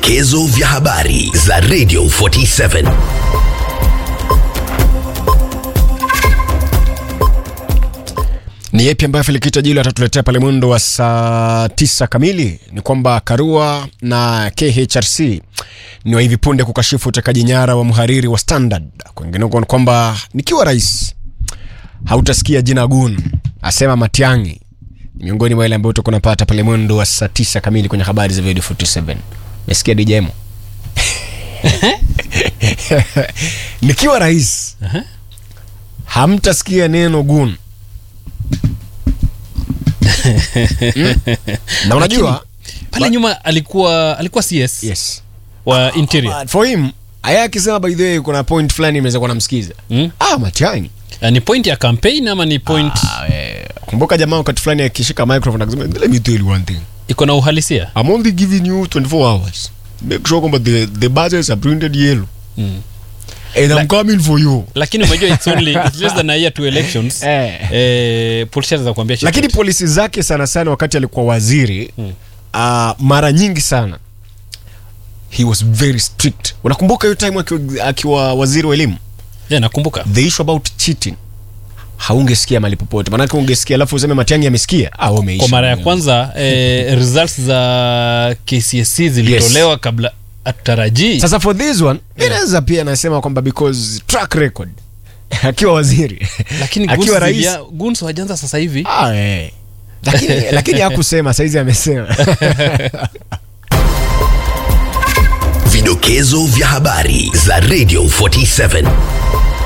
Vidokezo vya habari za Radio 47. Ni yepi ambayo Felikita Jilo atatuletea pale mwendo wa saa tisa kamili? Ni kwamba Karua na KHRC ni wa hivi punde kukashifu utekaji nyara wa mhariri wa Standard. Kwingineko ni kwamba nikiwa rais hautasikia jina Gun, asema Matiang'i. Ni miongoni mwa ile ambayo utakuwa unapata pale mwendo wa saa tisa kamili kwenye habari za Radio 47. Mesikia DJ Mo? nikiwa rais hamtasikia neno Gun. Mm. na unajua pale nyuma alikuwa alikuwa CS yes wa interior Uh, for him aya akisema by the way kuna point fulani imeweza kuwa namsikiza Mm. ah Matiang'i Ah, ni point ya campaign ama ni point ah, eh, kumbuka jamaa wakati fulani akishika microphone akisema let me tell you one thing iko na uhalisia I'm only giving you 24 hours make sure kwamba the, the budgets are printed yellow Mm. and I'm coming for you lakini umejua it's only it's less than a year to elections Eh. eh, politicians za kuambia lakini polisi zake sana sana wakati alikuwa waziri Mm. uh, mara nyingi sana he was very strict unakumbuka hiyo time akiwa, akiwa waziri wa elimu yeah, nakumbuka the issue about cheating haungesikia mali popote manake ungesikia alafu useme matiangi amesikia ah, wameisha. kwa mara ya kwanza eh, results za KCSE zilitolewa kabla atarajii sasa for this one inaweza pia anasema kwamba because track record akiwa waziri lakini akiwa rais guns wajanza sasa hivi ah, eh. lakini, lakini hakusema saizi amesema Vidokezo vya habari za Radio 47.